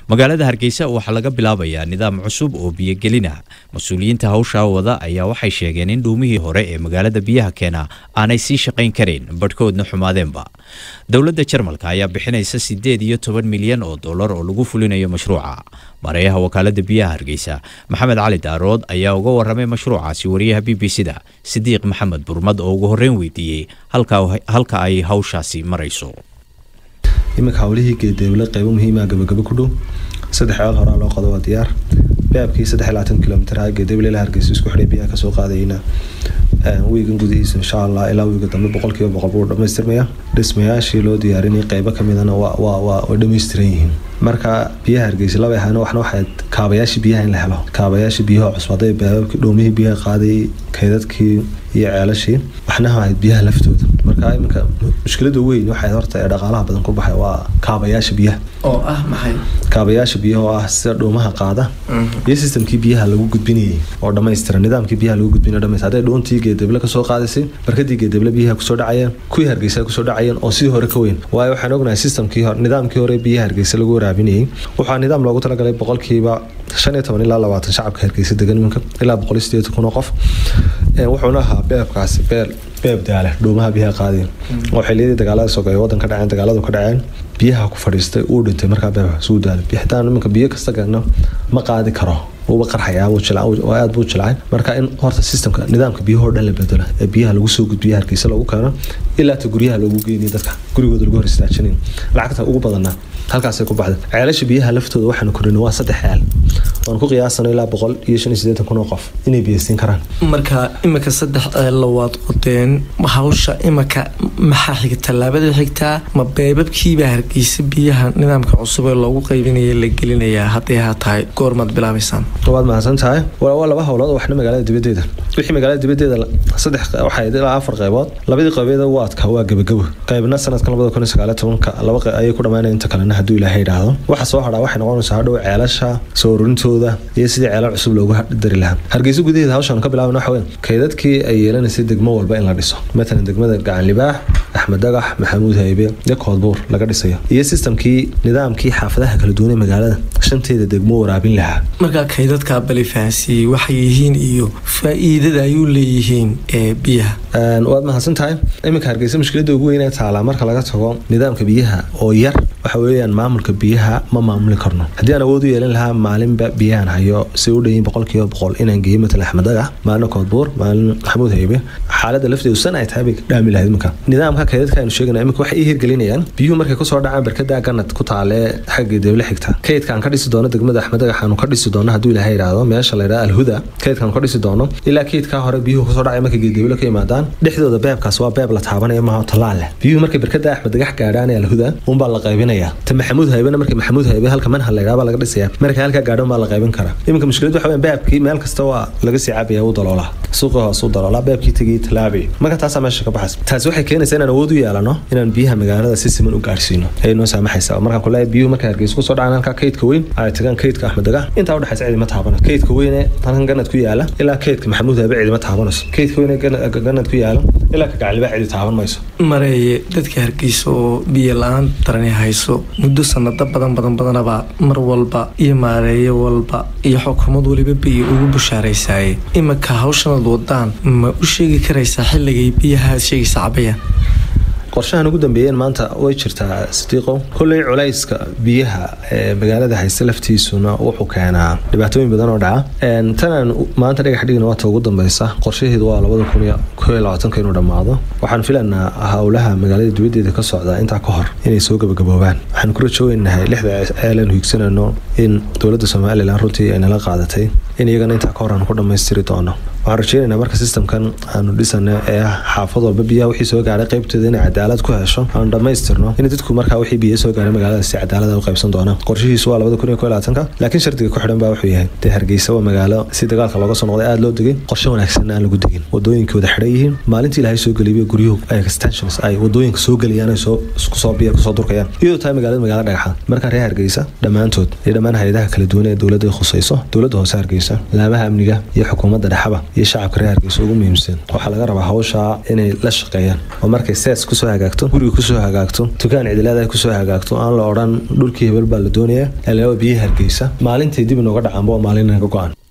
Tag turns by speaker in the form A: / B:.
A: magaalada hargeysa waxaa laga bilaabayaa nidaam cusub oo biyogelina mas-uuliyiinta hawshaa wada ayaa waxay sheegeen in dhuumihii hore ee magaalada biyaha keena aanay sii shaqayn karin badhkoodna xumaadeenba dowladda jarmalka ayaa bixinaysa siddeed iyo toban milyan oo dollar oo lagu fulinayo mashruuca mareeyaha wakaalada biyaha hargeysa maxamed cali daarood ayaa uga waramay mashruucaasi wariyaha b b c da sidiiq maxamed burmad oo ugu horreyn weydiiyey halka ay hawshaasi marayso
B: iminka hawlihii geedeeble qeybo muhiima gabagabo ku dhow saddex ceel horaa loo qodo waa diyaar baabkii saddex iyo labaatan kilomitr ha geedeeble ilaa hargeysa isku xidhay biyaha kasoo qaadayna wiigan gudihiisa insha allah ilaa wiiga dambe boqolkiiba boqol buu dhamaystirmaya dhismayaashii loo diyaarinayay qeybo kamidana way dhammaystiran yihiin marka biyaha hargeysa laba ahaana waxna waxay kaabayaashii biyaha in la helo kaabayaashii biyaha cusub hadday baababkii dhoomihii biyaha qaaday kaydadkii iyo ceelashii waxna ahayd biyaha laftooda marka iminka mushkilada weyn waxay horta ee dhaqaalaha badan ku baxay waa kaabayaasha biyaha
C: oo ah maxay
B: kaabayaasha biyaha oo ah sida dhuumaha qaada iyo sistamkii biyaha lagu gudbinayay oo dhammaystiran nidaamkii biyaha lagu gudbinayo dhamaystir hadday dhuuntii geedeble kasoo qaadaysay barkadii geedeble biyaha kusoo dhacayeen kuwii hargeysa kusoo dhacayeen oo sidii hore ka weyn waayo waxaan ognahay sistamkii nidaamkii hore biyaha hargeysa lagu waraabinayay waxaa nidaam loogu talagalay boqolkiiba shan iyo toban ilaa labaatan shacabka hargeysa degan iminka ilaa boqol iyo sideetan kun oo qof wuxuuna ahaa beebkaasi beel beeb daale dhuumaha biyaha qaadiya oo xiliyadii dagaalada sogeeye wadan ka dhaceen dagaaladu ka dhaceen biyaha ku fadhiistay uu dhintay markaa beebka suu daale bixitaan iminka biyo kasta gagna ma qaadi karo uuba qarxayaa aad buu jilcay marka in horta sistamka nidaamka biyahoo dhan la bedelo ee biyaha lagu soo gudbiya hargeysa loogu keeno ilaa ta guryaha loogu geyniyo dadka gurigooda lagu hor istaajinayn lacagta ugu badanna halkaasay ku baxday ceelasha biyaha laftooda waxaanu korinay waa saddex ceel waan ku qiyaasano ilaa boqol iyo shan iyo siddeetan kun oo qof inay biyaysiin karaan
C: marka imika saddex ceella waad qodeen hawsha imika maxaa xiga tallaabada xigtaa ma beebabkiibaa hargeysa biyaha nidaamka cusub ee loogu qaybinaya la gelinayaa hadday haa tahay goormaad bilaabaysaan
B: waad mahadsan tahay waa laba howlood oo waxna magaalada dibadeeda wixii magaalada dibadeeda saddex waxay ilaa afar qaybood labadii qaybeeda waadka waa gebagabo qaybna sanadkan labada kun iyo sagaaliyo tobanka laba ayay ku dhamaanaya inta kalena hadduu ilaahay idhaahdo waxa soo hadhaa waxay noqonaysaa hadhow ceelasha soo ururintooda iyo sidii ceelal cusub loogu dari lahaa hargeysa gudaheeda hawshan ka bilaabana waxa weyn kaydadkii ay yeelanaysay degmo walba in la dhiso matalan degmada gacan libaax axmed dagax maxamuud haybe iyo koodbuur laga dhisayo iyo sistamkii nidaamkii xaafadaha kala duwan ee magaalada shanteeda degmo waraabin lahaa
C: markaa kaydadka balifahansiiyey waxay yihiin iyo faa-iidada ayuu leeyihiin ee biyaha
B: waad mahadsan tahay iminka hargeysa mushkilada ugu weynee taalaa marka laga tago nidaamka biyaha oo yar waxa weeyaan maamulka biyaha ma maamuli karno haddii aan awood u yeelan lahaa maalinba biyahan hayo si u dhayin boqolkiiba boqol inaan geeyo matalan axmed dagax maalin koodbuur maalin maxamuud haybe xaaladda lafteedu san ay tahay bay dhaami lahayd iminka nidaamka kaydadka aynu sheegana iminka waxay ii hirgelinayaan biyuhu markay kusoo dhacaan barkada ganad ku taalee xagga deeble xigta kaydka aan ka dhisi doono degmada axmed dagax aanu ka dhisi doono hadduu ilaahay idhaahdo meesha la yidhaha alhuda kaydkaan ka dhisi doono ilaa kaydkaa hore biyuhu kusoo dhacay markay geedeeblo ka yimaadaan dhexdooda beebkaas waa beeb la taabanaya maaha tallaal leh biyuhu markay barkada axmed dagax gaadhaan ee alhuda unbaa la qaybinayaa ta maxamuud haybena markay maxamuud haybe halka manhal la yidhaha baa laga dhisaya markay halkaa gaadhan baa la qaybin karaa iminka mushkiladu waxa weyn beebkii meel kasta waa laga sii cabaya u daloolaa suuqii hoos u daloolaa beebkii tegii tallaabay marka taasaa meesha ka baxaysa taasi waxay keenaysaa inaan awood u yeelano inaan biyaha magaalada si siman u gaadhsiino ayay noo saamaxaysaa markaan kuleeyahay biyuhu markay hargeysa kusoo dhacaan halkaa kaydka weyn ay tagaan kaydka axmed dagax intaa udhexaysa cidima taabano kaydka weyne halkan ganad ku yaala ilaa kaydka maxamuud habe cidima taabanayso kaydka weyne ganad ku yaala ilaa ka gacalibaa cidi taaban mayso
C: mareeye dadka hargeysa oo biyo la-aan darani hayso muddo sanado badan badan badanabaa mar walba iyo maareeyo walba iyo xukuumad waliba biyo ugu bushaaraysaye imika hawshanad wadaan ma u sheegi karaysaa xilligay biyahaad sheegaysa cabayaan
B: qorshahan ugu dambeeyeen maanta way jirtaa sidiiqo kolley culayska biyaha ee magaalada haysta laftiisuna wuxuu keenaa dhibaatooyin badan oo dhaca tanaan maanta dhagax dhigna waata ugu dambeysa qorshaheedu waa labada kun iyo koo iyo labaatanka inuu dhammaado waxaan filanaa howlaha magaalada dibaddeeda ka socda intaa ka hor inay soo gabagaboobaan waxaan ku rajooynahay lixda ceelan higsanayno in dowladda somalilan runtii ay nala qaadatay in iyagana intaa ka hor aan ku dhammaystiri doono waxaan rajeynaynaa marka sistamkan aanu dhisana ee ah xaafad walba biyaha wixii soo gaaray qaybteeda inay cadaalad ku hesho aanu dhammaystirno in dadku markaa wixii biyo soo gaaray magaalada si cadaalada u qaybsan doonaan qorshihiisu waa labada kun iyo koo labaatanka laakiin shardiga ku xidhan baa wuxuu yahay dee hargeysa waa magaalo si dagaalka looga soo noqday aada loo degay qorshe wanaagsanna aan lagu degin wadooyinkii wada xidhan yihiin maalintii ilaahay soo geliyay guryuhu ay extensions ay wadooyinka soo geliyaan ay soo kusoo biya kusoo durkayaan iyadoo tahay magaalada magaalo dhagaxa markaa reer hargeysa dhammaantood iyo dhammaan hay-adaha kala duwan ee dowladda khusayso dowladda hoose hargeysa laamaha amniga iyo xukuumadda dhexaba iyo shacabka reer hargeysa ugu muhiimsan waxaa laga rabaa hawsha inay la shaqeeyaan oo markay sees kusoo hagaagto guriga kusoo hagaagto dukaan cidilaada kusoo hagaagto aan la odhan dhulkii hebel baa la doonaya ee biyihi hargeysa maalintii dib inooga dhacaanba oo maalin naga go-an